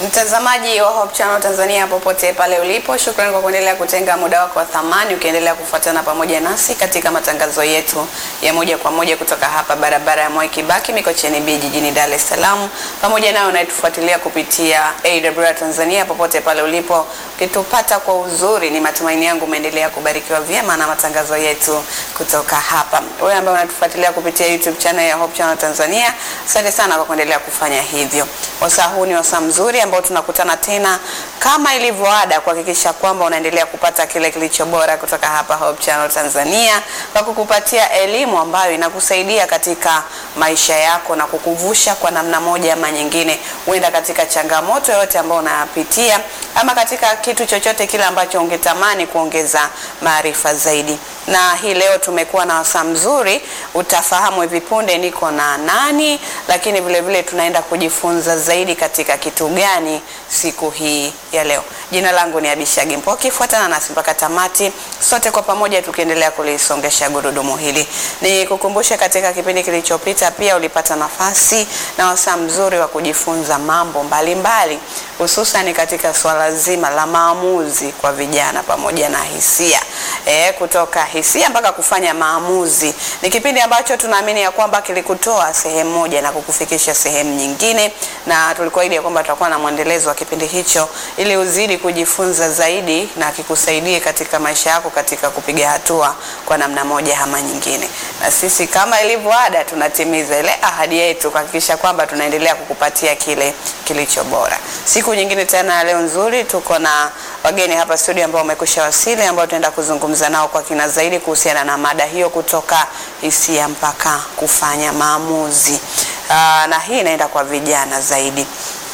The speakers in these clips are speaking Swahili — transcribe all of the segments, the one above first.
Mtazamaji wa Hope Channel Tanzania popote pale ulipo, shukrani kwa kuendelea kutenga muda wako wa thamani ukiendelea kufuatana pamoja nasi katika matangazo yetu ya moja kwa moja kutoka hapa barabara ya Mwai Kibaki Mikocheni B jijini Dar es Salaam, pamoja nayo unayetufuatilia kupitia AWR Tanzania popote pale ulipo, ukitupata kwa uzuri. Ni matumaini yangu umeendelea kubarikiwa vyema na matangazo yetu kutoka hapa. Wewe ambaye unatufuatilia kupitia YouTube channel ya Hope Channel Tanzania, asante sana kwa kuendelea kufanya hivyo. Wasaa huu ni wasaa mzuri ambao tunakutana tena kama ilivyo ada kuhakikisha kwamba unaendelea kupata kile kilicho bora kutoka hapa Hope Channel Tanzania kwa kukupatia elimu ambayo inakusaidia katika maisha yako na kukuvusha kwa namna moja ama nyingine, huenda katika changamoto yoyote ambayo unapitia ama katika kitu chochote kile ambacho ungetamani kuongeza maarifa zaidi. Na hii leo tumekuwa na wasaa mzuri, utafahamu hivi punde niko na nani, lakini vile vile tunaenda kujifunza zaidi katika kitu gani siku hii ya leo. Jina langu ni Abishagi Mpoki, fuatana nasi mpaka tamati, sote kwa pamoja tukiendelea kulisongesha gurudumu hili. Ni kukumbusha katika kipindi kilichopita pia ulipata nafasi na wasaa mzuri wa kujifunza mambo mbalimbali, hususan katika swala zima la maamuzi kwa vijana pamoja na hisia e, kutoka hisia mpaka kufanya maamuzi. Ni kipindi ambacho tunaamini ya kwamba kilikutoa sehemu moja na kukufikisha sehemu nyingine, na tulikuahidi ya kwamba tutakuwa na mwendelezo wa kipindi hicho ili uzidi kujifunza zaidi na kikusaidie katika maisha yako katika kupiga hatua kwa namna moja ama nyingine. Na sisi kama ilivyo ada, tunatimiza ile ahadi yetu kuhakikisha kwamba tunaendelea kukupatia kile kilicho bora. Siku nyingine tena leo nzuri, tuko na wageni hapa studio ambao wamekwisha wasili, ambao tunaenda kuzungumza nao kwa kina zaidi kuhusiana na mada hiyo, kutoka hisia mpaka kufanya maamuzi. Aa, na hii inaenda kwa vijana zaidi.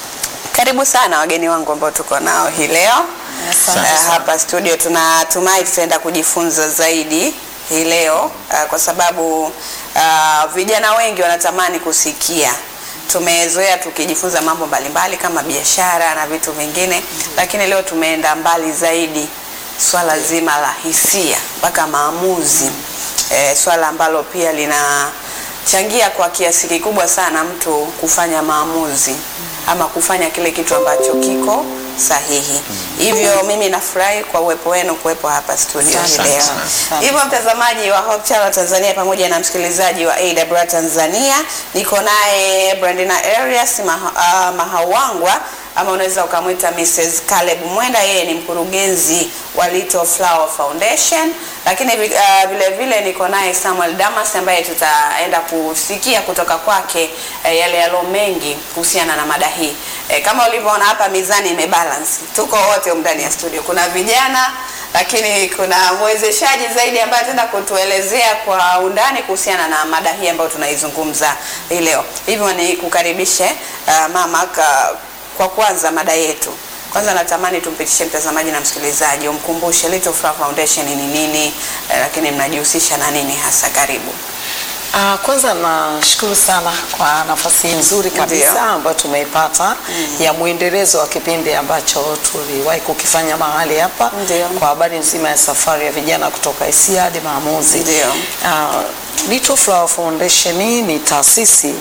Karibu sana wageni wangu ambao tuko nao hii leo Asante uh, sana. hapa studio. Tunatumai tutaenda kujifunza zaidi hii leo uh, kwa sababu uh, vijana wengi wanatamani kusikia. Tumezoea tukijifunza mambo mbalimbali kama biashara na vitu vingine, lakini leo tumeenda mbali zaidi, swala zima la hisia mpaka maamuzi, eh, swala ambalo pia linachangia kwa kiasi kikubwa sana mtu kufanya maamuzi ama kufanya kile kitu ambacho kiko sahihi. Hivyo mimi nafurahi kwa uwepo wenu kuwepo hapa studio hii Asante leo. sana. Asante. Hivyo mtazamaji wa Hope Channel Tanzania pamoja na msikilizaji wa AWR Tanzania, niko naye Brandina Arias Maha, uh, Mahawangwa ama unaweza ukamwita Mrs. Caleb Mwenda. Yeye ni mkurugenzi wa Little Flower Foundation, lakini vi- uh, vile vile niko naye Samuel Damas ambaye tutaenda kusikia kutoka kwake eh, yale yalo mengi kuhusiana na mada hii. Eh, kama ulivyoona hapa mizani imebalance, tuko wote humu ndani ya studio, kuna vijana lakini kuna mwezeshaji zaidi ambaye ataenda kutuelezea kwa undani kuhusiana na mada hii ambayo tunaizungumza hii leo. Hivyo ni kukaribishe uh, mama ka, kwa kwanza mada yetu. Kwanza natamani tumpitishe mtazamaji na msikilizaji, umkumbushe Little Flower Foundation ni nini, eh, lakini mnajihusisha na nini hasa? Karibu. Ah, kwanza nashukuru sana kwa nafasi hii nzuri kabisa Ndio. ambayo tumeipata ya mwendelezo wa kipindi ambacho tuliwahi kukifanya mahali hapa Ndio. kwa habari nzima ya safari ya vijana kutoka hisia hadi maamuzi. Ndio. Ah, Little Flower Foundation ni taasisi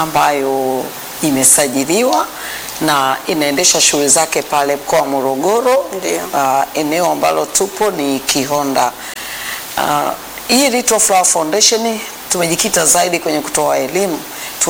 ambayo imesajiliwa na inaendesha shughuli zake pale mkoa wa Morogoro. Ndio. Ah, eneo ambalo tupo ni Kihonda. Ah, hii Little Flower Foundation tumejikita zaidi kwenye kutoa elimu.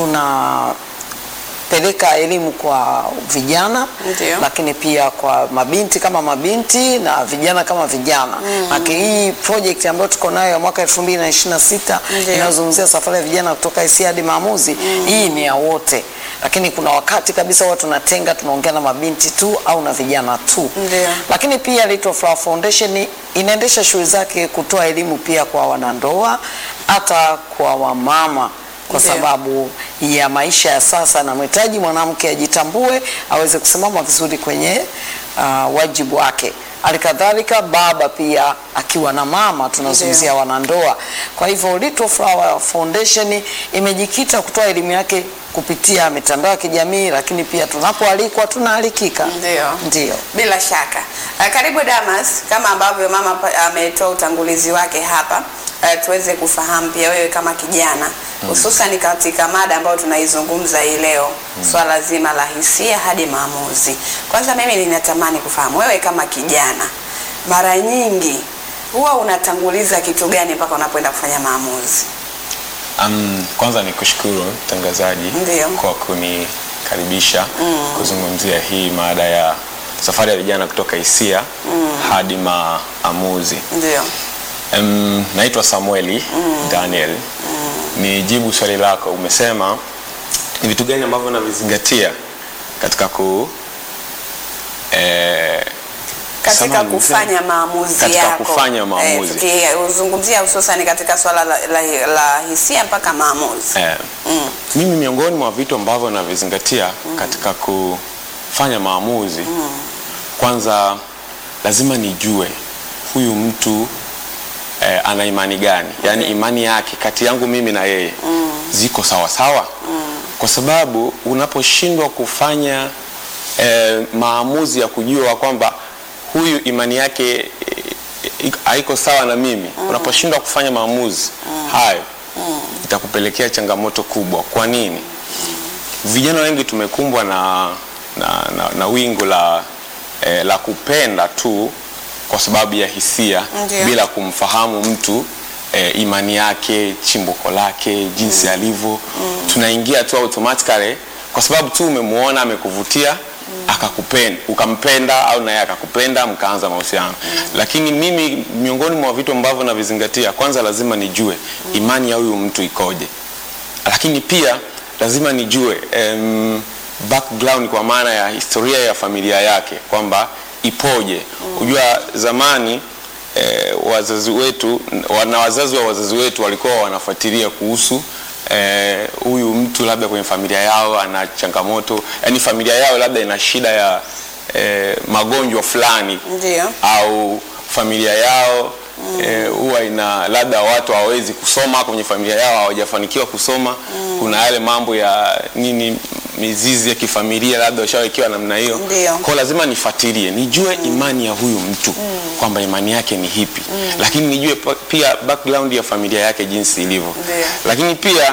Tunapeleka elimu kwa vijana Ndio. lakini pia kwa mabinti kama mabinti na vijana kama vijana. Mm. hii project ambayo tuko nayo ya mwaka 2026 Ndio. inayozungumzia safari ya vijana kutoka hisia hadi maamuzi, hii ni ya wote. Lakini kuna wakati kabisa huwa tunatenga tunaongea na mabinti tu au na vijana tu. Ndio. Lakini pia Little Flower Foundation inaendesha shughuli zake kutoa elimu pia kwa wanandoa, hata kwa wamama kwa Ndio. sababu ya maisha ya sasa, na mhitaji mwanamke ajitambue, aweze kusimama vizuri kwenye uh, wajibu wake. Halikadhalika baba pia akiwa na mama, tunazungumzia wanandoa. Kwa hivyo Little Flower Foundation imejikita kutoa elimu yake kupitia mitandao ya kijamii, lakini pia tunapoalikwa tunaalikika. Ndio. Ndio. Bila shaka. Uh, karibu Damas, kama ambavyo mama pa- ametoa utangulizi wake hapa. uh, tuweze kufahamu pia wewe kama kijana hususan katika mada ambayo tunaizungumza hii leo swala zima la hisia hadi maamuzi. Kwanza mimi ninatamani kufahamu wewe kama kijana, mara nyingi huwa unatanguliza kitu gani mpaka unapoenda kufanya maamuzi? Um, kwanza ni kushukuru mtangazaji Ndiyo. kwa kunikaribisha kuzungumzia hii mada ya safari ya vijana kutoka hisia hadi maamuzi. Ndio. Um, naitwa Samueli Daniel. Nijibu swali lako, umesema ni vitu gani ambavyo navizingatia katika ku eh, katika samahani, kufanya maamuzi Katika yako kufanya maamuzi. eh, tukizungumzia hususan katika swala la, la, la hisia mpaka maamuzi Eh, mimi miongoni mwa vitu ambavyo navizingatia katika kufanya maamuzi, kwanza lazima nijue huyu mtu eh, ana imani gani, yaani imani yake kati yangu mimi na yeye ziko sawa sawa, kwa sababu unaposhindwa kufanya eh, maamuzi ya kujua kwamba huyu imani yake eh, haiko sawa na mimi, unaposhindwa kufanya maamuzi hayo itakupelekea changamoto kubwa. Kwa nini? Vijana wengi tumekumbwa na, na, na, na wingu la, eh, la kupenda tu kwa sababu ya hisia Ndiyo. bila kumfahamu mtu eh, imani yake, chimbuko lake, jinsi alivyo. Tunaingia tu automatically kwa sababu tu umemuona amekuvutia akakupenda ukampenda au naye akakupenda mkaanza mahusiano. Lakini mimi miongoni mwa vitu ambavyo navizingatia, kwanza lazima nijue imani ya huyu mtu ikoje, lakini pia lazima nijue em, background kwa maana ya historia ya familia yake kwamba ipoje. Unajua zamani eh, wazazi wetu wa- na wazazi wa wazazi wetu walikuwa wanafuatilia kuhusu eh, huyu mtu labda kwenye familia yao ana changamoto, yani familia yao labda ina shida ya eh, magonjwa fulani Ndio. au familia yao eh, huwa ina labda watu hawawezi kusoma kwenye familia yao hawajafanikiwa kusoma. Kuna yale mambo ya nini, mizizi ya kifamilia labda washawekewa namna hiyo. Ndio. Kwa hiyo lazima nifuatilie, nijue imani ya huyu mtu kwamba imani yake ni hipi, lakini nijue pa- pia background ya familia yake jinsi ilivyo, Ndio. lakini pia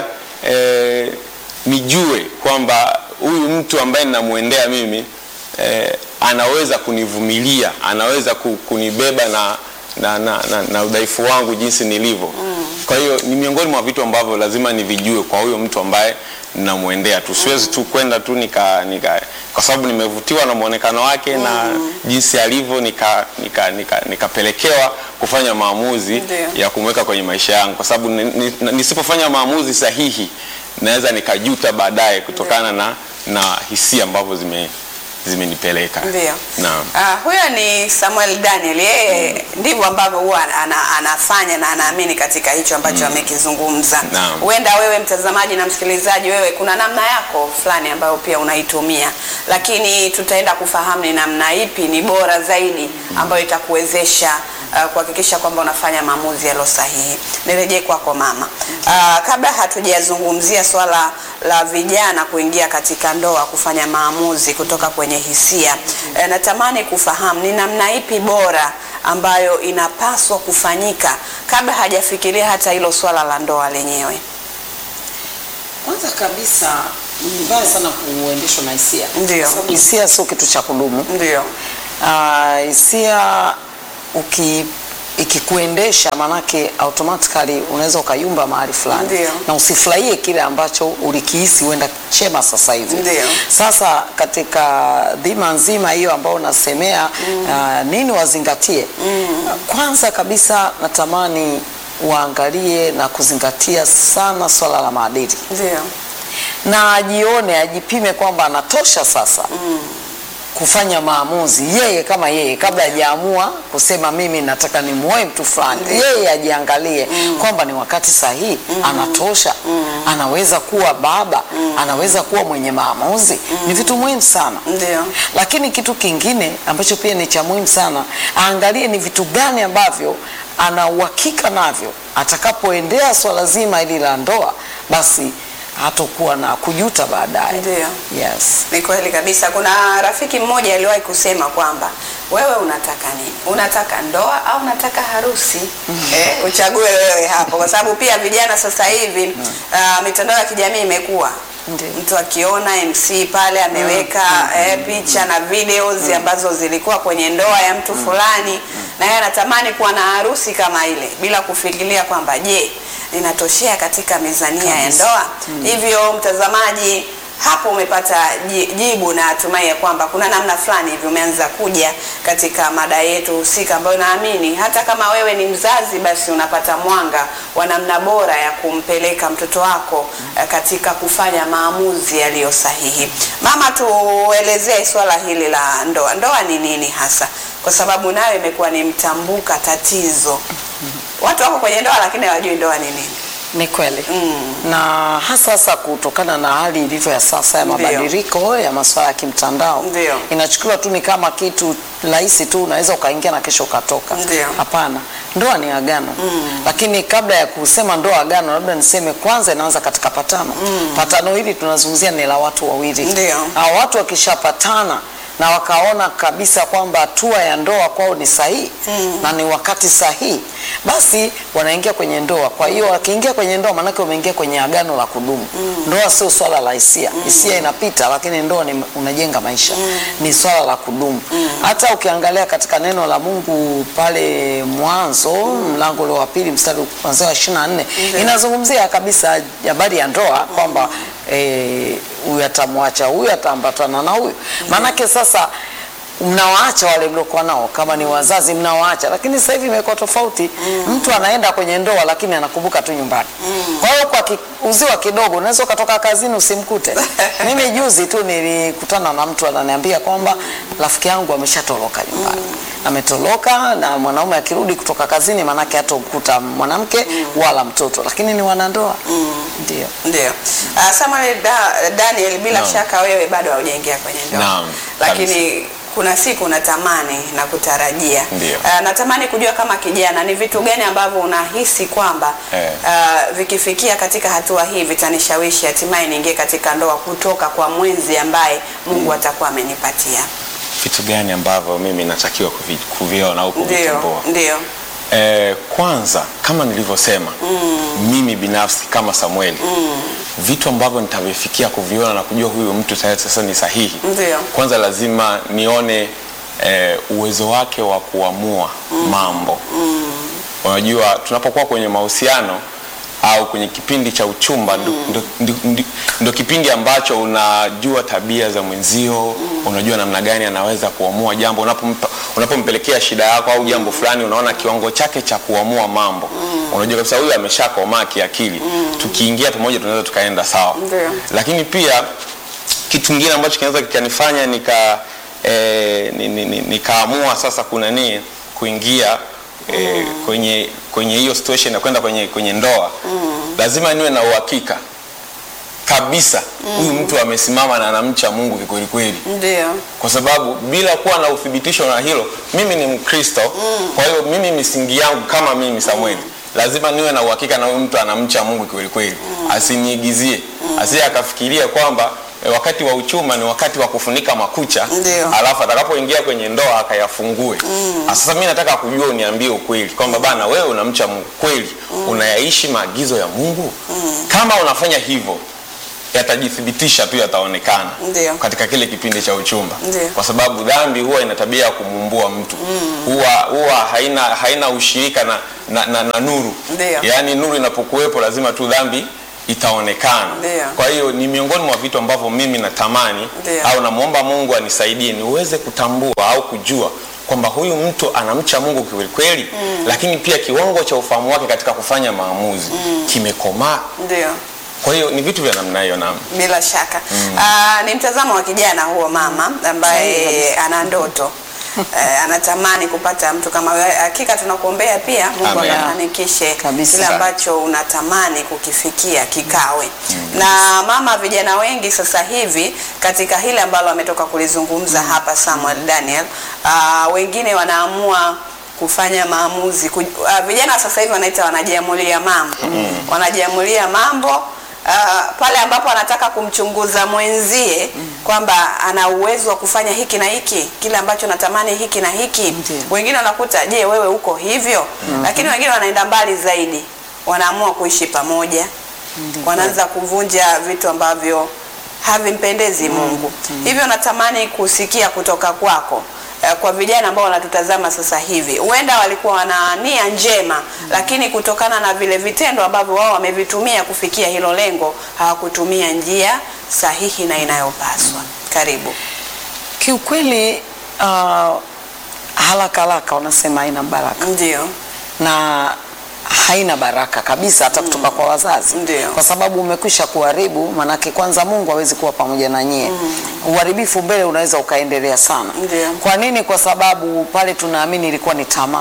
eh, nijue kwamba huyu mtu ambaye ninamwendea mimi eh, anaweza kunivumilia, anaweza ku- kunibeba na na, na, na, na udhaifu wangu jinsi nilivyo. Kwa hiyo ni miongoni mwa vitu ambavyo lazima nivijue kwa huyo mtu ambaye ninamwendea tu. Siwezi tu kwenda tu nika, nika kwa sababu nimevutiwa na mwonekano wake na jinsi alivyo nika, nika, nika, nikapelekewa kufanya maamuzi Ndio. ya kumweka kwenye maisha yangu, kwa sababu ni- ni- nisipofanya maamuzi sahihi naweza nikajuta baadaye kutokana na, na hisia ambavyo zime zimenipeleka. Ndio. Naam. Ah, huyo ni Samuel Daniel. Yeye ndivyo ambavyo huwa ana, anafanya na anaamini katika hicho ambacho amekizungumza. Naam. Huenda wewe mtazamaji na msikilizaji, wewe kuna namna yako fulani ambayo pia unaitumia, lakini tutaenda kufahamu ni namna ipi ni bora zaidi ambayo itakuwezesha uh, kuhakikisha kwamba unafanya maamuzi yaliyo sahihi. Nirejee kwako mama. Uh, kabla hatujazungumzia swala la vijana kuingia katika ndoa kufanya maamuzi kutoka kwenye hisia, eh, natamani kufahamu ni namna ipi bora ambayo inapaswa kufanyika kabla hajafikiria hata hilo swala la ndoa lenyewe. Kwanza kabisa ni vibaya sana kuendeshwa na hisia, Ndio. Kwa sababu hisia sio kitu cha kudumu. Ndio. Ah, hisia uki ikikuendesha manake automatically unaweza ukayumba mahali fulani Ndio. na usifurahie kile ambacho ulikihisi huenda chema sasa hivi. Ndio. Sasa katika dhima nzima hiyo ambayo unasemea ah, nini wazingatie? Kwanza kabisa natamani waangalie na kuzingatia sana swala la maadili Ndio. na ajione ajipime kwamba anatosha sasa kufanya maamuzi yeye kama yeye kabla hajaamua kusema mimi nataka nimuoe mtu fulani yeye ajiangalie kwamba ni wakati sahihi anatosha anaweza kuwa baba anaweza kuwa mwenye maamuzi ni vitu muhimu sana Ndio. lakini kitu kingine ambacho pia ni cha muhimu sana aangalie ni vitu gani ambavyo ana uhakika navyo atakapoendea swala zima hili la ndoa basi hatokuwa na kujuta baadaye. Ndio. Yes. Ni kweli kabisa. Kuna rafiki mmoja aliwahi kusema kwamba wewe unataka nini? Unataka ndoa au unataka harusi? Eh, uchague wewe hapo, kwa sababu pia vijana sasa hivi ah, mitandao ya kijamii imekuwa Ndio. mtu akiona MC pale ameweka eh, picha na videos ambazo zilikuwa kwenye ndoa ya mtu fulani, na yeye anatamani kuwa na harusi kama ile bila kufikiria kwamba je, ninatoshea katika mizania ya ndoa? Hivyo mtazamaji, hapo umepata ji- jibu na natumai ya kwamba kuna namna fulani hivi umeanza kuja katika mada yetu husika ambayo naamini hata kama wewe ni mzazi basi unapata mwanga wa namna bora ya kumpeleka mtoto wako eh, katika kufanya maamuzi yaliyo sahihi. Mama, tuelezee swala hili la ndoa. Ndoa ni nini hasa? Kwa sababu nayo imekuwa ni mtambuka tatizo. Watu wako kwenye ndoa lakini hawajui ndoa ni nini. Ni kweli na hasa hasa kutokana na hali ilivyo ya sasa ya Ndio. mabadiliko ya masuala ya kimtandao, Ndio. inachukuliwa tu ni kama kitu rahisi tu, unaweza ukaingia na kesho ukatoka. Ndio. Hapana, ndoa ni agano. Lakini kabla ya kusema ndoa agano, labda niseme kwanza inaanza katika patano. Patano hili tunazungumzia ni la watu wawili. Ndio. Hao watu wakishapatana na wakaona kabisa kwamba hatua ya ndoa kwao ni sahihi na ni wakati sahihi, basi wanaingia kwenye ndoa. Kwa hiyo wakiingia kwenye ndoa, maanake wameingia kwenye agano la kudumu. Ndoa sio swala la hisia, hisia inapita, lakini ndoa ni unajenga maisha, ni swala la kudumu. Hata ukiangalia katika neno la Mungu pale Mwanzo mlango ule wa pili mstari kuanzia wa 24 inazungumzia kabisa habari ya ndoa kwamba eh, huyu atamwacha huyu ataambatana na huyu. Maanake sasa mnawaacha wale mliokuwa nao, kama ni wazazi mnawaacha, lakini sasa hivi imekuwa tofauti. Mtu anaenda kwenye ndoa lakini anakumbuka tu nyumbani. Kwa hiyo kwa uziwa kidogo unaweza ukatoka kazini usimkute. Mimi juzi tu nilikutana na mtu ananiambia kwamba rafiki yangu ameshatoroka nyumbani, ametoroka na mwanaume akirudi kutoka kazini, maanake hatomkuta mwanamke wala mtoto, lakini ni wanandoa. Ndio. Ndio. Uh, Samuel da, Daniel bila Naam. shaka wewe bado haujaingia kwenye ndoa. Naam, Lakini kuna siku unatamani na kutarajia. Ndio. Uh, natamani kujua kama kijana ni vitu gani ambavyo unahisi kwamba Eh. uh, vikifikia katika hatua hii vitanishawishi hatimaye niingie katika ndoa kutoka kwa mwenzi ambaye Mungu atakuwa amenipatia. vitu gani ambavyo mimi natakiwa kuvi- kuviona au Ndio. kuvitambua Ndio. Eh, kwanza kama nilivyosema mimi binafsi kama Samueli vitu ambavyo nitavifikia kuviona na kujua huyu mtu tayari sasa ni sahihi Ndio. kwanza lazima nione eh, uwezo wake wa kuamua mambo unajua tunapokuwa kwenye mahusiano au kwenye kipindi cha uchumba ndo, ndo, ndo, ndo, ndo kipindi ambacho unajua tabia za mwenzio unajua namna gani anaweza kuamua jambo unapompa- unapompelekea shida yako au jambo fulani unaona kiwango chake cha kuamua mambo unajua kabisa huyu ameshakomaa kiakili tukiingia pamoja tunaweza tukaenda sawa Ndio. lakini pia kitu kingine ambacho kinaweza kikanifanya nika eh, ni- ni- ni- nikaamua sasa kuna nini kuingia eh, kwenye kwenye hiyo situation ya kwenda kwenye kwenye ndoa lazima niwe na uhakika kabisa huyu mtu amesimama na anamcha Mungu kikweli kweli Ndio. kwa sababu bila kuwa na uthibitisho na hilo mimi ni mkristo kwa hiyo mimi misingi yangu kama mimi samueli lazima niwe na uhakika na huyu mtu anamcha mungu kweli kweli asiniigizie asije akafikiria kwamba eh, wakati wa uchuma ni wakati wa kufunika makucha Ndio. alafu atakapoingia kwenye ndoa akayafungue Ah, sasa mi nataka kujua uniambie ukweli kwamba bana wewe unamcha mungu kweli unayaishi maagizo ya mungu kama unafanya hivyo yatajithibitisha tu yataonekana Ndio. katika kile kipindi cha uchumba Ndio. kwa sababu dhambi huwa ina tabia ya kumuumbua mtu huwa huwa haina haina ushirika na, na, na, na nuru Ndio. yaani nuru inapokuwepo lazima tu dhambi itaonekana Ndio. kwa hiyo ni miongoni mwa vitu ambavyo mimi natamani Ndio. au namwomba mungu anisaidie niweze kutambua au kujua kwamba huyu mtu anamcha mungu kweli kweli lakini pia kiwango cha ufahamu wake katika kufanya maamuzi kimekomaa Ndio. kwa hiyo ni vitu vya namna hiyo nam Bila shaka Ah, ni mtazamo wa kijana huo mama ambaye ana ndoto eh, anatamani kupata mtu kama wewe. Hakika tunakuombea pia Mungu Amen. akafanikishe Kabisa. kile ambacho unatamani kukifikia kikawe. Na mama, vijana wengi sasa hivi katika hili ambalo ametoka kulizungumza hapa Samuel Daniel, ah, wengine wanaamua kufanya maamuzi kuj- ah, vijana sasa hivi wanaita wanajiamulia mambo wanajiamulia mambo uh, pale ambapo anataka kumchunguza mwenzie kwamba ana uwezo wa kufanya hiki na hiki, kile ambacho natamani hiki na hiki. Ndiyo. Wengine wanakuta je, wewe uko hivyo? Lakini wengine wanaenda mbali zaidi, wanaamua kuishi pamoja, wanaanza kuvunja vitu ambavyo havimpendezi Mungu. Hivyo natamani kusikia kutoka kwako eh, kwa vijana ambao wanatutazama sasa hivi, huenda walikuwa wana nia njema, lakini kutokana na vile vitendo ambavyo wao wamevitumia kufikia hilo lengo, hawakutumia njia sahihi na inayopaswa. Karibu. Kiukweli uh, haraka haraka wanasema haina baraka Ndio, na haina baraka kabisa hata kutoka kwa wazazi Ndio. kwa sababu umekwisha kuharibu. Manake kwanza Mungu hawezi kuwa pamoja na nyie. Uharibifu mbele unaweza ukaendelea sana. Ndio. Kwa nini? Kwa sababu pale tunaamini ilikuwa ni tamaa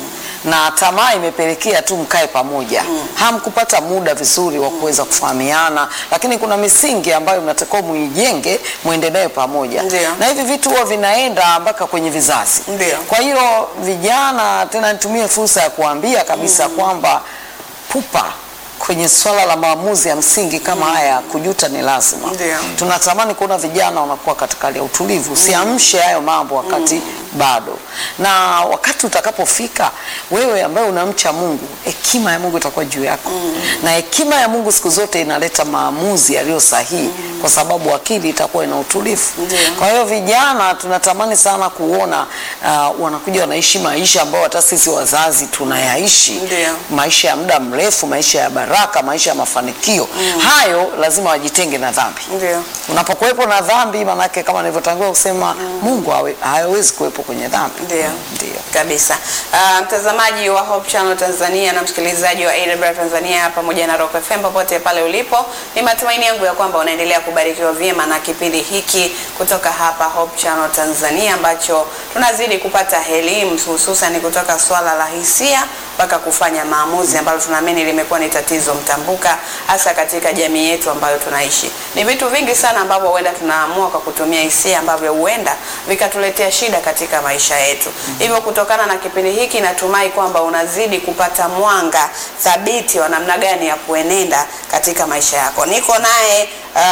na tamaa imepelekea tu mkae pamoja, hamkupata muda vizuri wa kuweza kufahamiana, lakini kuna misingi ambayo mnatakiwa muijenge, muende nayo pamoja, Ndio. na hivi vitu huwa vinaenda mpaka kwenye vizazi. Ndio. Kwa hiyo vijana, tena nitumie fursa ya kuambia kabisa kwamba pupa kwenye swala la maamuzi ya msingi kama haya, kujuta ni lazima. Ndio. Tunatamani kuona vijana wanakuwa katika hali ya utulivu, usiamshe hayo mambo wakati bado, na wakati utakapofika, wewe ambaye unamcha Mungu, hekima ya Mungu itakuwa juu yako, na hekima ya Mungu siku zote inaleta maamuzi yaliyo sahihi, kwa sababu akili itakuwa ina utulivu. Ndio. Kwa hiyo vijana tunatamani sana kuona uh, wanakuja wanaishi maisha ambayo hata sisi wazazi tunayaishi, Ndio. maisha ya muda mrefu, maisha ya baraka, maisha ya mafanikio. Hayo lazima wajitenge na dhambi. ndio. Unapokuwepo na dhambi, manake kama nilivyotangulia kusema, Mungu hawe- hawezi kuwepo kwenye dhambi. Ndio. Ndio. kabisa. Uh, mtazamaji wa Hope Channel Tanzania na msikilizaji wa AWR Tanzania pamoja na Rock FM popote pale ulipo, ni matumaini yangu ya kwamba unaendelea kubarikiwa vyema na kipindi hiki kutoka hapa Hope Channel Tanzania ambacho tunazidi kupata elimu hususan kutoka swala la hisia mpaka kufanya maamuzi ambalo tunaamini limekuwa ni tatizo mtambuka hasa katika jamii yetu ambayo tunaishi. Ni vitu vingi sana ambavyo huenda tunaamua kwa kutumia hisia ambavyo huenda vikatuletea shida katika maisha yetu. Hivyo kutokana na kipindi hiki natumai kwamba unazidi kupata mwanga thabiti wa namna gani ya kuenenda katika maisha yako. Niko naye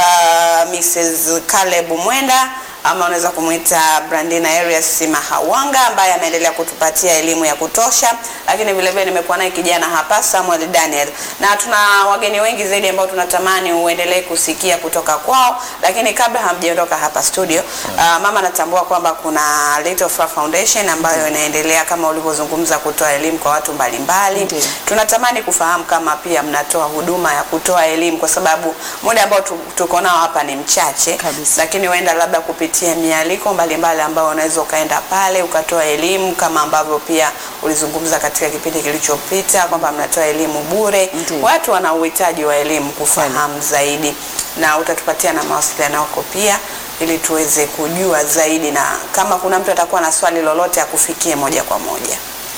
uh, Mrs. Caleb Mwenda ama unaweza kumwita Brandina Arias Mahawanga ambaye ameendelea kutupatia elimu ya kutosha, lakini vile vile nimekuwa naye kijana hapa Samuel Daniel, na tuna wageni wengi zaidi ambao tunatamani uendelee kusikia kutoka kwao. Lakini kabla hamjaondoka hapa studio, uh, mama anatambua kwamba kuna Little Flower Foundation ambayo inaendelea kama ulivyozungumza kutoa elimu kwa watu mbalimbali. Ndiyo. Tunatamani kufahamu kama pia mnatoa huduma ya kutoa elimu, kwa sababu muda ambao tu- tuko nao hapa ni mchache Kabisa. lakini huenda labda kupitia mialiko mbalimbali ambayo unaweza ukaenda pale ukatoa elimu kama ambavyo pia ulizungumza katika kipindi kilichopita kwamba mnatoa elimu bure. Ndiyo. Watu wana uhitaji wa elimu kufahamu zaidi, na utatupatia na mawasiliano yako pia ili tuweze kujua zaidi, na kama kuna mtu atakuwa na swali lolote akufikie moja kwa moja.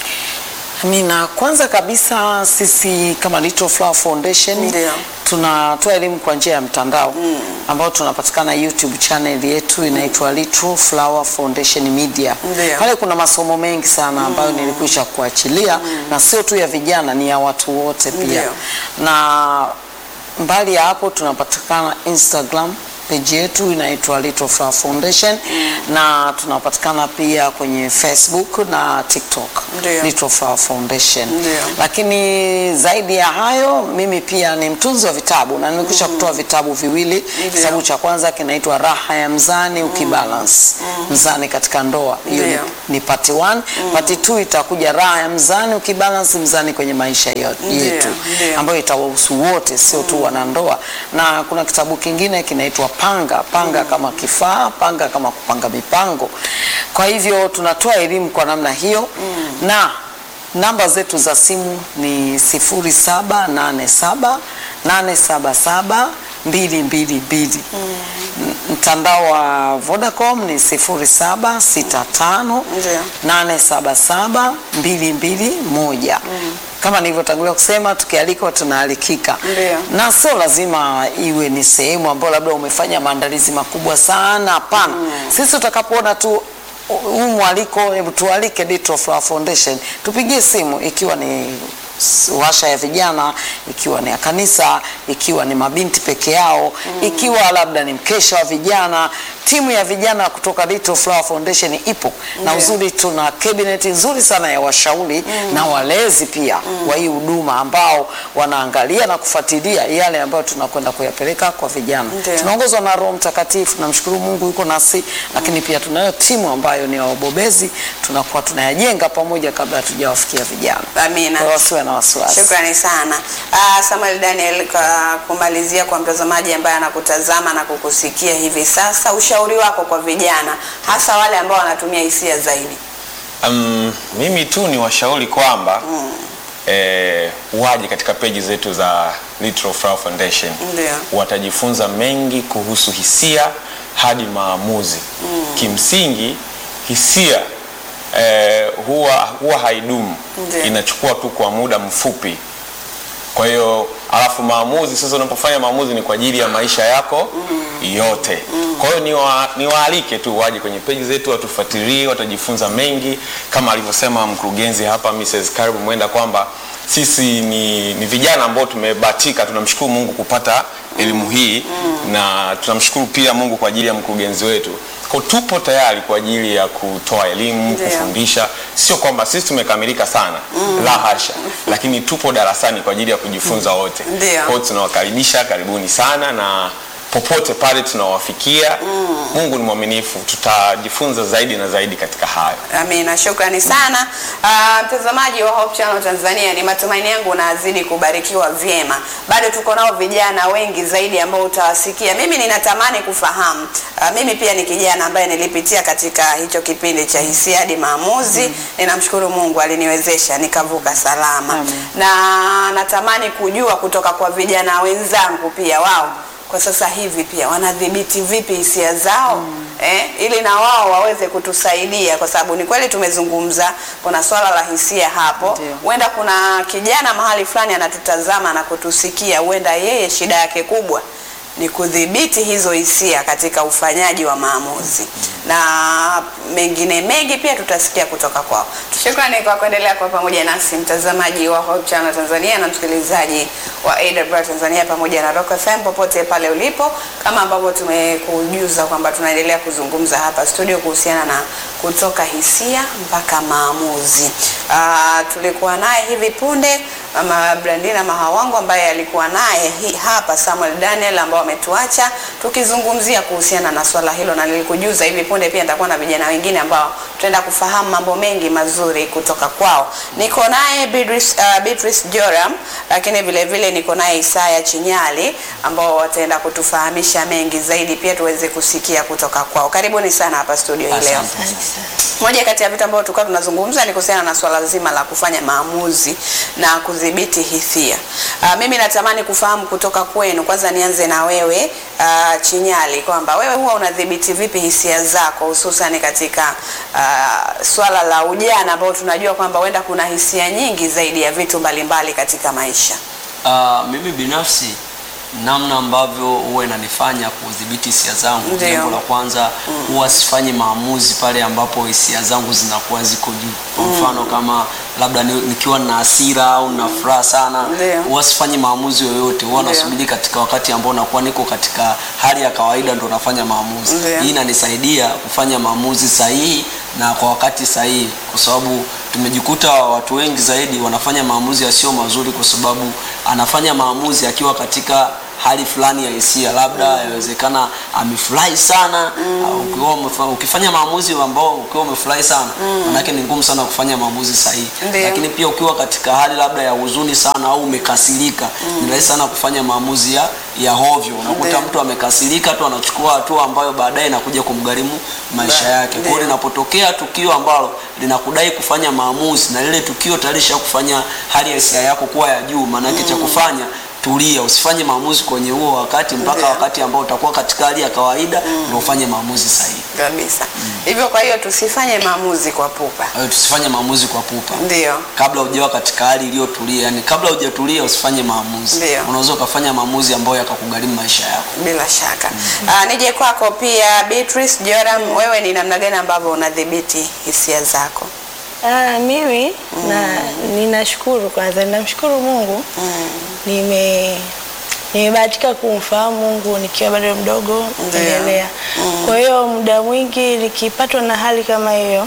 Amina. Kwanza kabisa sisi kama Little Flower Foundation Ndio. tunatoa elimu kwa njia ya mtandao ambao tunapatikana YouTube channel yetu inaitwa Little Flower Foundation Media. Ndio. Pale kuna masomo mengi sana ambayo nilikwisha kuachilia na sio tu ya vijana, ni ya watu wote pia. Ndio. Na mbali ya hapo tunapatikana Instagram page yetu inaitwa Little Flower Foundation na tunapatikana pia kwenye Facebook na TikTok Ndio. Little Flower Foundation. Ndio. Lakini zaidi ya hayo, mimi pia ni mtunzi wa vitabu na nimekwisha kutoa vitabu viwili. Ndio. Kitabu cha kwanza kinaitwa Raha ya Mzani Ukibalance, mzani katika ndoa. Hiyo ni, Ndio. ni part 1. Part 2 itakuja Raha ya Mzani Ukibalance, mzani kwenye maisha yo- Ndio, yetu, ndio. ambayo itawahusu wote, sio tu wanandoa. Na kuna kitabu kingine kinaitwa Panga, panga kama kifaa, panga kama kupanga mipango. Kwa hivyo tunatoa elimu kwa namna hiyo na namba zetu za simu ni 0787 877 222. M- Mtandao wa Vodacom ni 0765 Ndio. 877 221. Kama nilivyotangulia kusema, tukialikwa tunaalikika, Ndio. na sio lazima iwe ni sehemu ambayo labda umefanya maandalizi makubwa sana. Hapana, sisi tutakapoona tu huu mwaliko, hebu tualike Little Flower Foundation, tupigie simu ikiwa ni s- washa ya vijana, ikiwa ni ya kanisa, ikiwa ni mabinti peke yao, ikiwa labda ni mkesha wa vijana, timu ya vijana kutoka Little Flower Foundation ipo na Ndio. uzuri, tuna cabinet nzuri sana ya washauri na walezi pia wa hii huduma ambao wanaangalia na kufuatilia yale ambayo tunakwenda kuyapeleka kwa vijana. Ndio. Tunaongozwa na Roho Mtakatifu, namshukuru Mungu yuko nasi, lakini pia tunayo timu ambayo ni ya wabobezi, tunakuwa tunayajenga pamoja kabla hatujawafikia vijana. Amina. Kwa hiyo wasiwe na wasiwasi. Shukrani sana uh, Samuel Daniel, kwa kumalizia kwa mtazamaji ambaye anakutazama na kukusikia hivi sasa, ushauri wako kwa vijana, hasa wale ambao wanatumia hisia zaidi? Um, mimi tu ni washauri kwamba eh, waje katika peji zetu za Little Flower Foundation Ndio. watajifunza mengi kuhusu hisia hadi maamuzi. Kimsingi hisia eh, huwa, huwa haidumu, Ndio. inachukua tu kwa muda mfupi. Kwa hiyo alafu maamuzi sasa, unapofanya maamuzi ni kwa ajili ya maisha yako yote. Kwa hiyo niwa- niwaalike tu waje kwenye peji zetu watufuatilie, watajifunza mengi kama alivyosema mkurugenzi hapa Mrs. Karibu Mwenda kwamba sisi ni, ni vijana ambao tumebahatika, tunamshukuru Mungu kupata elimu hii na tunamshukuru pia Mungu kwa ajili ya mkurugenzi wetu. Kwa hiyo tupo tayari kwa ajili ya kutoa elimu, Ndio. kufundisha. Sio kwamba sisi tumekamilika sana, la hasha, lakini tupo darasani kwa ajili ya kujifunza wote. Ndio. Kwa hiyo tunawakaribisha, karibuni sana na popote pale tunawafikia. Mungu ni mwaminifu, tutajifunza zaidi na zaidi katika hayo. Amina, shukrani sana Ah, mtazamaji wa Hope Channel Tanzania, ni matumaini yangu unazidi kubarikiwa vyema. Bado tuko nao vijana wengi zaidi ambao utawasikia. Mimi ninatamani kufahamu, ah, mimi pia ni kijana ambaye nilipitia katika hicho kipindi cha hisia hadi maamuzi. Ninamshukuru Mungu aliniwezesha nikavuka salama, Amen. na natamani kujua kutoka kwa vijana wenzangu pia wao kwa sasa hivi pia wanadhibiti vipi hisia zao eh, ili na wao waweze kutusaidia, kwa sababu ni kweli tumezungumza, kuna swala la hisia hapo. Ndio. Huenda kuna kijana mahali fulani anatutazama na kutusikia, huenda yeye shida yake kubwa ni kudhibiti hizo hisia katika ufanyaji wa maamuzi, na mengine mengi pia tutasikia kutoka kwao. Shukrani kwa kuendelea kwa pamoja nasi mtazamaji wa Hope Channel Tanzania na msikilizaji wa AWR Tanzania pamoja na Rock FM popote pale ulipo, kama ambavyo tumekujuza kwamba tunaendelea kuzungumza hapa studio kuhusiana na kutoka hisia mpaka maamuzi. Ah, tulikuwa naye hivi punde Mama Brandina Mahawangu ambaye alikuwa naye hi- hapa Samuel Daniel ambao ametuacha tukizungumzia kuhusiana na swala hilo, na nilikujuza hivi punde pia nitakuwa na vijana wengine ambao tutaenda kufahamu mambo mengi mazuri kutoka kwao. Niko naye Beatrice, uh, Beatrice Joram, lakini vile vile niko naye Isaya Chinyali ambao wataenda kutufahamisha mengi zaidi, pia tuweze kusikia kutoka kwao. Karibuni sana hapa studio hii leo. Moja kati ya vitu ambavyo tulikuwa tunazungumza ni kuhusiana na swala zima la kufanya maamuzi na kudhibiti hisia. Uh, mimi natamani kufahamu kutoka kwenu, kwanza nianze na wewe uh, Chinyali, kwamba wewe huwa unadhibiti vipi hisia zako hususan katika uh, swala la ujana ambao tunajua kwamba huenda kuna hisia nyingi zaidi ya vitu mbalimbali katika maisha. Uh, mimi binafsi namna ambavyo huwa inanifanya kudhibiti hisia zangu, Ndio. jambo la kwanza huwa sifanyi maamuzi pale ambapo hisia zangu zinakuwa ziko juu. Kwa mfano kama labda ni- nikiwa na hasira au na furaha sana, Ndio. huwa sifanyi maamuzi yoyote, huwa Ndio. nasubiri katika wakati ambao nakuwa niko katika hali ya kawaida ndo nafanya maamuzi. Ndio. Hii inanisaidia kufanya maamuzi sahihi na kwa wakati sahihi, kwa sababu tumejikuta watu wengi zaidi wanafanya maamuzi yasiyo mazuri, kwa sababu anafanya maamuzi akiwa katika hali fulani ya hisia, labda yawezekana amefurahi sana. au Ukiwa umefa- ukifanya maamuzi ambao ukiwa umefurahi sana, manake ni ngumu sana kufanya maamuzi sahihi. Ndio. Lakini pia ukiwa katika hali labda ya huzuni sana au umekasirika, ni rahisi sana kufanya maamuzi ya ya hovyo. Unakuta Ndio. mtu amekasirika tu anachukua hatua ambayo baadaye inakuja kumgharimu maisha Ba- yake. Kwa hiyo ndio. linapotokea tukio ambalo linakudai kufanya maamuzi na lile tukio tayari kufanya hali ya hisia yako kuwa ya juu, maanake cha kufanya tulia, usifanye maamuzi kwenye huo wakati mpaka Ndio. wakati ambao utakuwa katika hali ya kawaida ndio ufanye maamuzi sahihi. Kabisa. Hivyo kwa hiyo tusifanye maamuzi kwa pupa. Kwa hiyo tusifanye maamuzi kwa pupa. Ndio. kabla hujawa katika hali iliyotulia, yani kabla hujatulia usifanye maamuzi. Ndio. Unaweza ukafanya maamuzi ambayo yakakugharimu maisha yako. Bila shaka. Ah, nije kwako pia Beatrice Joram, wewe ni namna gani ambavyo unadhibiti hisia zako? Ah, mimi na ninashukuru kwanza, ninamshukuru Mungu nime nimebahatika kumfahamu Mungu nikiwa bado mdogo Ndiyo. endelea. Kwa hiyo muda mwingi nikipatwa na hali kama hiyo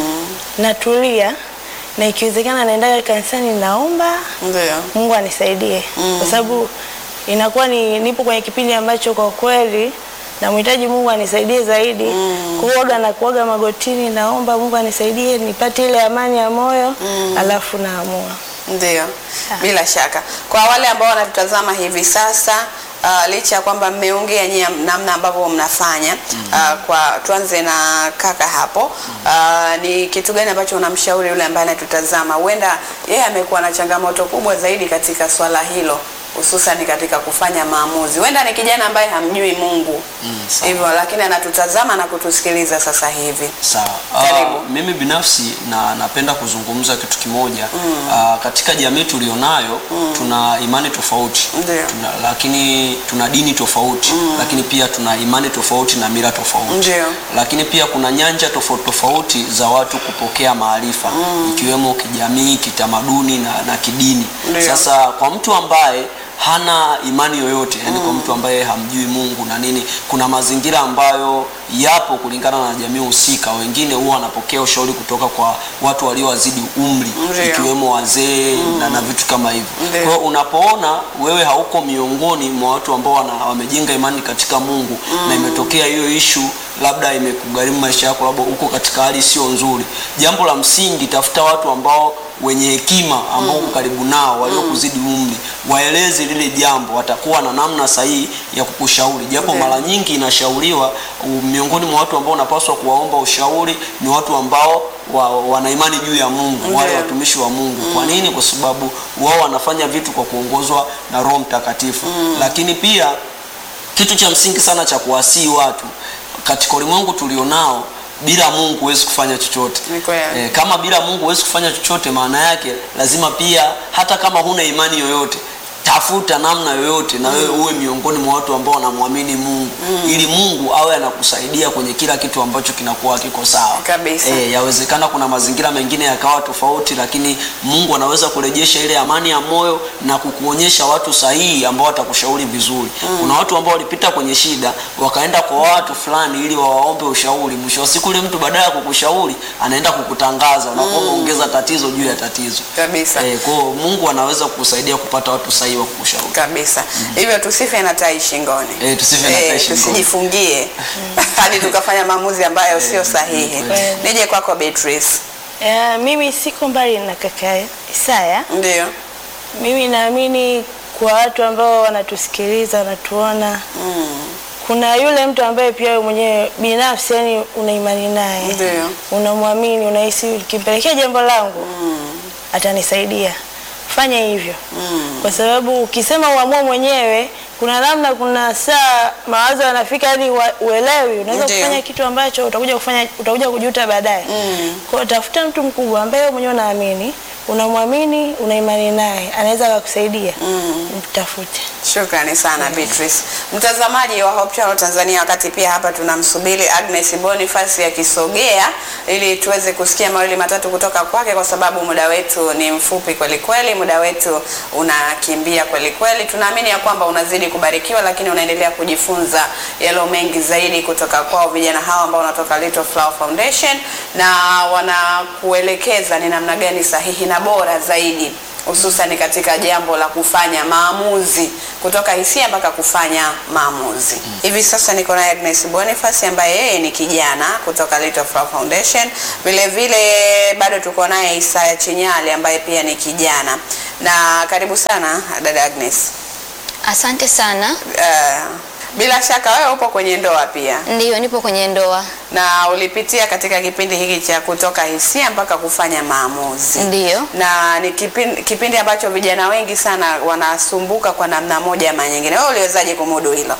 natulia na ikiwezekana naendaga kanisani naomba Ndio. Mungu anisaidie kwa sababu inakuwa ni nipo kwenye kipindi ambacho kwa kweli namhitaji Mungu anisaidie zaidi kuoga na kuoga magotini, naomba Mungu anisaidie nipate ile amani ya moyo alafu naamua. Ndio, bila shaka. Kwa wale ambao wanatutazama hivi sasa uh, licha ya kwamba mmeongea nyie namna ambavyo mnafanya uh, kwa tuanze na kaka hapo uh, ni kitu gani ambacho unamshauri yule ambaye anatutazama, huenda yeye amekuwa na changamoto kubwa zaidi katika swala hilo hususan katika kufanya maamuzi. Huenda ni kijana ambaye hamjui Mungu sawa. hivyo, lakini anatutazama na kutusikiliza sasa hivi. Sawa. Karibu. Ah, mimi binafsi na napenda kuzungumza kitu kimoja. Ah, katika jamii tulionayo tuna imani tofauti. Ndio. Tuna, lakini tuna dini tofauti, lakini pia tuna imani tofauti na mila tofauti. Ndio. Lakini pia kuna nyanja tofauti tofauti za watu kupokea maarifa ikiwemo kijamii, kitamaduni na, na kidini. Ndio. Sasa kwa mtu ambaye hana imani yoyote yani kwa mtu ambaye hamjui Mungu na nini, kuna mazingira ambayo yapo kulingana na jamii husika. Wengine huwa wanapokea ushauri kutoka kwa watu waliowazidi umri Ndio. ikiwemo wazee na, na vitu kama hivyo. Ndio. Kwa hiyo unapoona wewe hauko miongoni mwa watu ambao wana, wamejenga imani katika Mungu na imetokea hiyo ishu labda imekugharimu maisha yako, labda uko katika hali sio nzuri, jambo la msingi, tafuta watu ambao wenye hekima ambao uko karibu nao waliokuzidi umri, waeleze lile jambo, watakuwa na namna sahihi ya kukushauri. Japo Ndio. mara nyingi inashauriwa u- miongoni mwa watu ambao unapaswa kuwaomba ushauri ni watu ambao wa, wana imani juu ya Mungu, wale Ndio. watumishi wa Mungu. Kwa nini? Kwa sababu wao wanafanya vitu kwa kuongozwa na Roho Mtakatifu. Lakini pia kitu cha msingi sana cha kuwasii watu katika ulimwengu tulionao, bila Mungu huwezi kufanya chochote. Ni kweli. Eh, kama bila Mungu huwezi kufanya chochote, maana yake lazima pia, hata kama huna imani yoyote, tafuta namna yoyote na wewe uwe miongoni mwa watu ambao wanamwamini Mungu ili Mungu awe anakusaidia kwenye kila kitu ambacho kinakuwa kiko sawa Kabisa. Eh, yawezekana kuna mazingira mengine yakawa tofauti, lakini Mungu anaweza kurejesha ile amani ya moyo na kukuonyesha watu sahihi ambao watakushauri vizuri. Kuna watu ambao walipita kwenye shida wakaenda kwa watu fulani ili wawaombe ushauri. Mwisho wa siku, ile mtu baadaye ya kukushauri anaenda kukutangaza, unakuwa umeongeza tatizo juu ya tatizo Kabisa. Eh, kwa hiyo Mungu anaweza kukusaidia kupata watu sahihi wa kukushauri. kabisa hivyo tusife na tai shingoni Eh, tusife na tai shingoni. tusijifungie hadi tukafanya maamuzi ambayo sio sahihi kweli. nije kwako Beatrice Eh, mimi siko mbali na kaka Isaya. ndio Mimi naamini kwa watu ambao wanatusikiliza wanatuona, kuna yule mtu ambaye pia wewe mwenyewe binafsi yani una imani naye, Ndio. unamwamini, unahisi ukimpelekea jambo langu atanisaidia, fanya hivyo kwa sababu ukisema uamue mwenyewe, kuna namna, kuna saa mawazo yanafika hadi wa- uelewi, unaweza Ndio. kufanya kitu ambacho utakuja kufanya utakuja kujuta baadaye. Kwa hiyo tafuta mtu mkubwa ambaye wewe mwenyewe unaamini, unamwamini, una imani naye, anaweza akakusaidia. Mtafute. Shukrani sana Beatrice. Mtazamaji wa Hope Channel Tanzania, wakati pia hapa tunamsubiri Agnes Boniface akisogea ili tuweze kusikia mawili matatu kutoka kwake, kwa sababu muda wetu ni mfupi kweli kweli, muda wetu unakimbia kweli kweli. Tunaamini ya kwamba unazidi kubarikiwa, lakini unaendelea kujifunza yalo mengi zaidi kutoka kwao vijana hawa ambao wanatoka Little Flower Foundation na wanakuelekeza ni namna gani sahihi na bora zaidi hususan katika jambo la kufanya maamuzi kutoka hisia mpaka kufanya maamuzi. Hivi sasa niko naye Agnes Boniface ambaye yeye ni kijana kutoka Little Flower Foundation. Vile vile bado tuko naye Isaya Chinyali ambaye pia ni kijana. Na karibu sana dada Agnes. Asante sana. Uh, bila shaka wewe upo kwenye ndoa pia Ndiyo, nipo kwenye ndoa. na ulipitia katika kipindi hiki cha kutoka hisia mpaka kufanya maamuzi. Ndiyo. na ni kipindi, kipindi ambacho vijana wengi sana wanasumbuka kwa namna moja ama nyingine. Wewe uliwezaje kumudu hilo?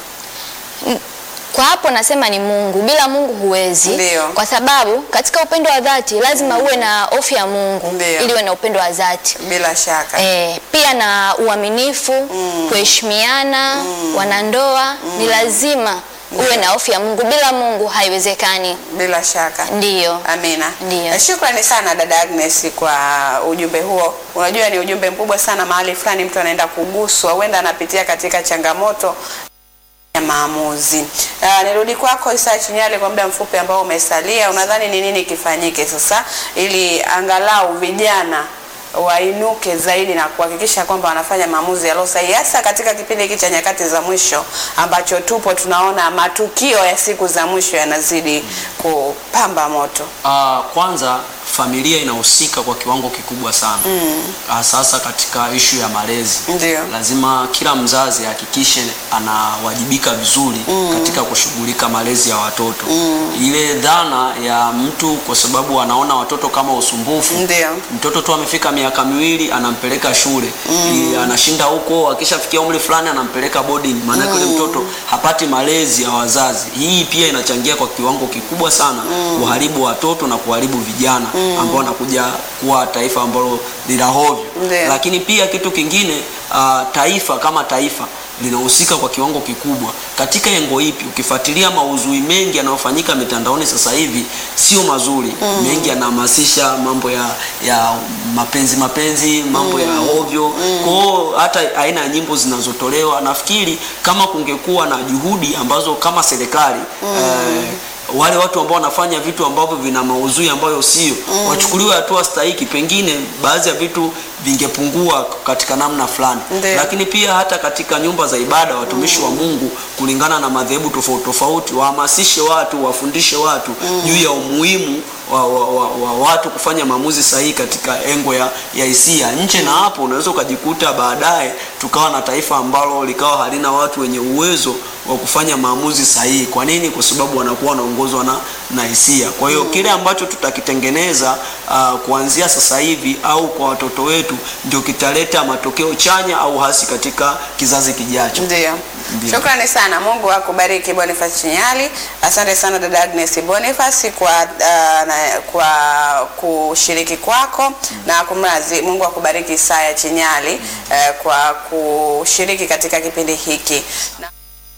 Kwa hapo nasema ni Mungu. Bila Mungu huwezi. Ndiyo. Kwa sababu katika upendo wa dhati lazima uwe na hofu ya Mungu Ndiyo. ili uwe na upendo wa dhati. Bila shaka E, pia na uaminifu, kuheshimiana, wanandoa ni lazima uwe na hofu ya Mungu. Bila Mungu haiwezekani. Bila shaka. Ndiyo. Amina. Ndiyo. Eh, Shukrani sana dada Agnes kwa ujumbe huo. Unajua ni ujumbe mkubwa sana, mahali fulani mtu anaenda kuguswa, huenda anapitia katika changamoto ya maamuzi. Uh, nirudi kwako Isa Chinyale kwa muda mfupi ambao umesalia, unadhani ni nini kifanyike sasa ili angalau vijana wainuke zaidi na kuhakikisha kwamba wanafanya maamuzi yaliyo sahihi, hasa katika kipindi hiki cha nyakati za mwisho ambacho tupo tunaona matukio ya siku za mwisho yanazidi kupamba moto. Ah, kwanza familia inahusika kwa kiwango kikubwa sana mm. Sasa katika ishu ya malezi Ndio. lazima kila mzazi ahakikishe anawajibika vizuri katika kushughulika malezi ya watoto ile dhana ya mtu kwa sababu anaona watoto kama usumbufu Ndio. mtoto tu amefika miaka miwili anampeleka shule Ili anashinda huko akishafikia umri fulani anampeleka boarding maanake yule mtoto hapati malezi ya wazazi hii pia inachangia kwa kiwango kikubwa sana kuharibu watoto na kuharibu vijana ambao wanakuja kuwa taifa ambalo lina hovyo Ndio. lakini pia kitu kingine uh, taifa kama taifa linahusika kwa kiwango kikubwa katika engo ipi ukifuatilia maudhui mengi yanayofanyika mitandaoni sasa hivi sio mazuri mengi yanahamasisha mambo ya ya mapenzi mapenzi mambo ya ovyo kwao hata aina ya nyimbo zinazotolewa nafikiri kama kungekuwa na juhudi ambazo kama serikali eh, wale watu ambao wanafanya vitu ambavyo vina maudhui ambayo sio wachukuliwe hatua stahiki pengine baadhi ya vitu vingepungua katika namna fulani Ndio. lakini pia hata katika nyumba za ibada watumishi wa Mungu kulingana na madhehebu tofauti tofauti wahamasishe watu wafundishe watu juu ya umuhimu wa, wa, wa, wa watu kufanya maamuzi sahihi katika engo ya ya hisia nje na hapo unaweza ukajikuta baadaye tukawa na taifa ambalo likawa halina watu wenye uwezo wa kufanya maamuzi sahihi kwa nini kwa sababu wanakuwa wanaongozwa na na hisia kwa hiyo kile ambacho tutakitengeneza uh, kuanzia sasa hivi au kwa watoto wetu ndio kitaleta matokeo chanya au hasi katika kizazi kijacho Ndio. Ndio. Shukrani sana. Mungu akubariki Boniface Chinyali. Asante sana dada Agnes Boniface kwa uh, na, kwa kushiriki kwako na kumrazi. Mungu akubariki Isaya Chinyali uh, kwa kushiriki katika kipindi hiki. Na